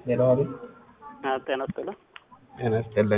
ሄሎ አቤት። ጤና ይስጥልኝ። ጤና ይስጥልኝ።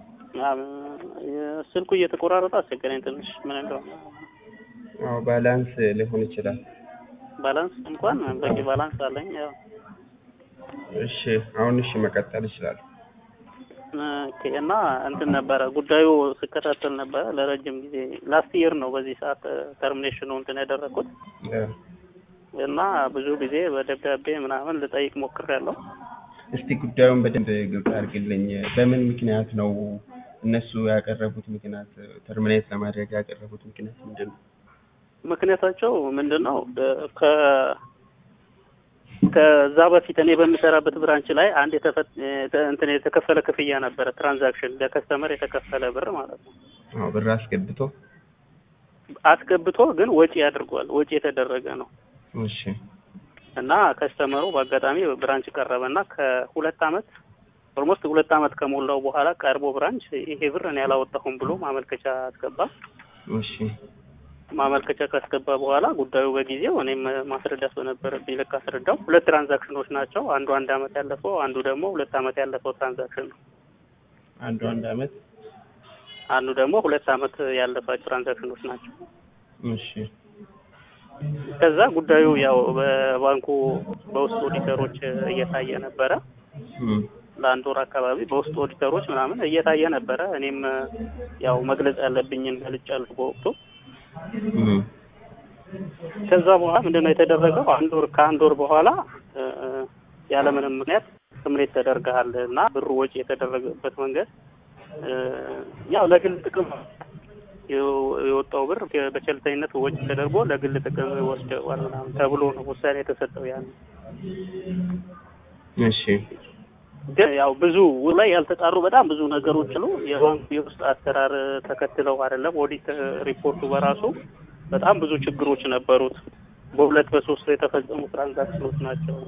ስልኩ እየተቆራረጠ አስቸገረኝ ትንሽ ምን እንደሆነ። አዎ ባላንስ ሊሆን ይችላል። ባላንስ እንኳን በቂ ባላንስ አለኝ። ያው እሺ አሁን እሺ መቀጠል ይችላል። ኦኬ እና እንትን ነበረ ጉዳዩ ስከታተል ነበረ ለረጅም ጊዜ ላስት ይር ነው በዚህ ሰዓት ተርሚኔሽኑ እንትን ያደረኩት እና ብዙ ጊዜ በደብዳቤ ምናምን ልጠይቅ ሞክሬያለሁ። እስቲ ጉዳዩን በደንብ ግልጽ አድርግልኝ። በምን ምክንያት ነው እነሱ ያቀረቡት ምክንያት ተርሚኔት ለማድረግ ያቀረቡት ምክንያት ምንድን ነው? ምክንያታቸው ምንድን ነው? ከ ከዛ በፊት እኔ በምሰራበት ብራንች ላይ አንድ እንትን የተከፈለ ክፍያ ነበረ፣ ትራንዛክሽን ለከስተመር የተከፈለ ብር ማለት ነው። አዎ ብር አስገብቶ አስገብቶ ግን ወጪ አድርጓል። ወጪ የተደረገ ነው እሺ እና ከስተመሩ በአጋጣሚ ብራንች ቀረበና ከሁለት አመት ኦልሞስት ሁለት አመት ከሞላው በኋላ ቀርቦ ብራንች ይሄ ብር እኔ ያላወጣሁም ብሎ ማመልከቻ አስገባ። እሺ ማመልከቻ ካስገባ በኋላ ጉዳዩ በጊዜው እኔም ማስረዳት በነበረብኝ ልክ አስረዳው። ሁለት ትራንዛክሽኖች ናቸው። አንዱ አንድ አመት ያለፈው፣ አንዱ ደግሞ ሁለት አመት ያለፈው ትራንዛክሽን ነው። አንዱ አንድ አመት አንዱ ደግሞ ሁለት አመት ያለፋቸው ትራንዛክሽኖች ናቸው። እሺ ከዛ ጉዳዩ ያው በባንኩ በውስጥ ኦዲተሮች እየታየ ነበረ። ለአንድ ወር አካባቢ በውስጥ ኦዲተሮች ምናምን እየታየ ነበረ። እኔም ያው መግለጽ ያለብኝን ገልጫለሁ በወቅቱ። ከዛ በኋላ ምንድነው የተደረገው? አንድ ወር ከአንድ ወር በኋላ ያለምንም ምክንያት ስምሬት ተደርገሃል እና ብሩ ወጪ የተደረገበት መንገድ ያው ለግል ጥቅም የወጣው ብር በቸልተኝነት ወጪ ተደርጎ ለግል ጥቅም ወስደዋል ምናምን ተብሎ ነው ውሳኔ የተሰጠው። ያን እሺ ግን ያው ብዙ ላይ ያልተጣሩ በጣም ብዙ ነገሮች ነው። የባንኩ የውስጥ አሰራር ተከትለው አይደለም። ኦዲት ሪፖርቱ በራሱ በጣም ብዙ ችግሮች ነበሩት። በሁለት በሶስት የተፈጸሙ ትራንዛክሽኖች ናቸው።